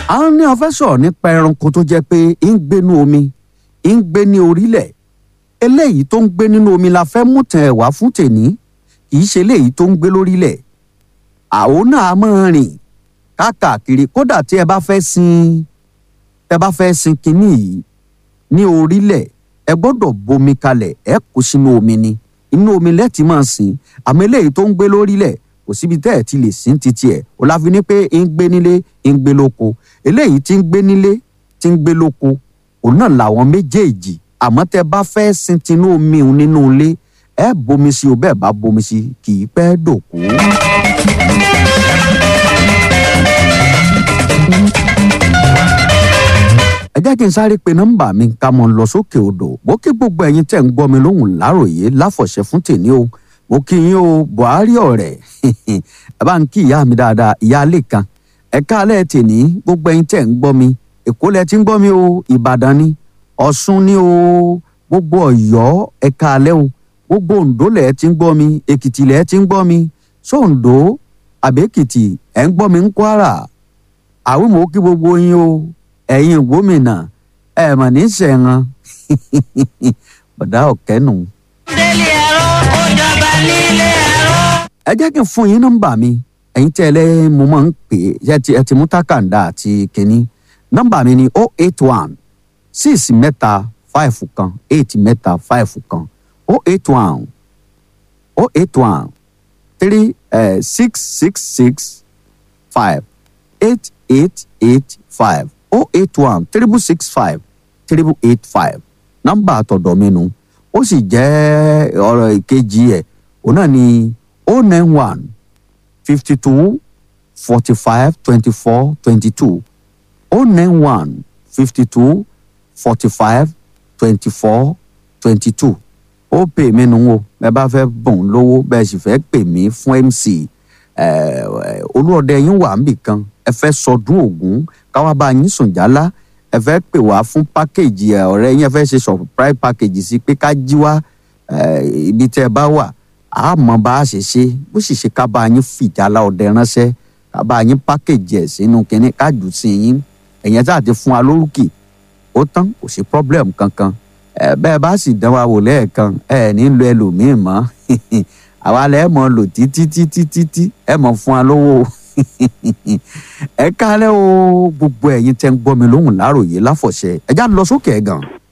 àwọn ní ọfẹ́ sọ̀rọ̀ nípa ẹranko tó jẹ́ pé ń gbénú omi ń gbé ní orílẹ̀ eléyìí tó ń gbé nínú omi la fẹ́ mú tẹ̀ wá fún tèní kì í ṣe eléyìí tó ń gbé lórílẹ̀ àwọn náà máa rìn káàkiri kódà tí ẹ bá fẹ́ sin tẹ bá fẹ́ sin kinní yìí ní orílẹ̀ ẹ gbọ́dọ̀ bomi kalẹ̀ ẹ kó sínú omi ni inú omi lẹ́ẹ̀tì máa sìn àmọ́ eléyìí tó ń gbé lórílẹ̀ kò síbi tẹ́ ẹ̀ ti lè sìn títí ẹ̀ ò láfi ní pé ń gbé nílé ń gbé lóko eléyìí tí ń gbé nílé tí ń gbé lóko òun náà làwọn méjèèjì àmọ́ tẹ́ bá fẹ́ sin tinú omi òun nínú ilé ẹ bomi sí o bẹ́ẹ̀ bá bomi sí kì í pẹ́ dòkú. ẹ jẹ́ kí n sáré pe nọ́mbà mi ká mọ̀ lọ sókè odò bó kí gbogbo ẹ̀yin tẹ̀ ń gbọ́ mi lóhùn láròyé láfọ̀ṣẹ́ fún tèmi o mo kí yín o buhari ọ̀rẹ́ ẹ bá ń kí ìyá mi dáadáa ìyá alẹ́ kan ẹ káalẹ́ tèmi gbogbo ẹ̀yin tẹ̀ ń gbọ́ mi èkó lẹ ti ń gbọ́ mi o ìbàdàn ni ọ̀ṣun ni o gbogbo ọ̀yọ́ ẹ káalẹ́ o gbogbo oǹdó lẹ ti ń gbọ́ mi èkìtì lẹ ti ń gbọ́ mi sóǹdó àbẹ́kìtì ẹ̀ ń gbọ́ mi ń kwara àwọn mò ń kí gbogbo yín o ẹ̀yin gómìnà ẹ̀ mà ní sẹ̀ran bọ̀dá ọ̀kẹ́nu. délé ẹ̀rọ ó jọba nílé ẹ̀rọ. ẹ jẹ́ kí n fún yín nọ́mbà mi ẹ̀yin tí ẹ lẹ́ mo máa ń pè é ẹ ti ẹ ti mú tákàndá àti kínní nọ́mbà mi ni o eight one six mẹ́ta five kan eight mẹ́ta five kan o eight one o eight one three six six six five eight eight eight five o eight one triple six five triple eight five nọ́mbà àtọ̀dọ̀ mi nu ó sì jẹ́ ọ̀rọ̀ ìkejì ẹ̀ òun náà ni o nine one fifty two forty five twenty four twenty two o nine one fifty two forty five twenty four twenty two ó pè mí nu o bẹ́ẹ̀ bá fẹ́ bùn lówó bẹ́ẹ̀ sì fẹ́ pè mí fún mc olúọdẹ yín wà níbì kan ẹ fẹ́ sọdún ògún káwá bá yín sùn jálá ẹ fẹ́ pè wá fún pákéjì ẹ ọ̀rẹ́ yín ẹ fẹ́ ṣe surprise package sí pé ká jí wá ibi tẹ́ ẹ bá wà á mọ bá a ṣe ṣe bó sì ṣe ká bá yín fìjálá ọdẹ ránṣẹ́ ká bá yín pákéjì ẹ̀ sínú kínní ká jù sí yín ẹ̀yẹn tá a ti fún wa lórúkì ó tán kò sí problem kankan ẹ bẹ́ẹ̀ bá sì dán wa wò lẹ́ẹ̀kan ẹ ní lo ẹlòmíì mọ́ àwa lẹ́ mọ̀ lò títí títí títí ẹ mọ̀ fún wa lówó ẹ kálẹ́ o gbogbo ẹ̀yin tẹ́ ń gbọ́ mi lóhùn láròyé láfọ̀ṣẹ́ ẹ já lọ sókè ẹ̀ gan.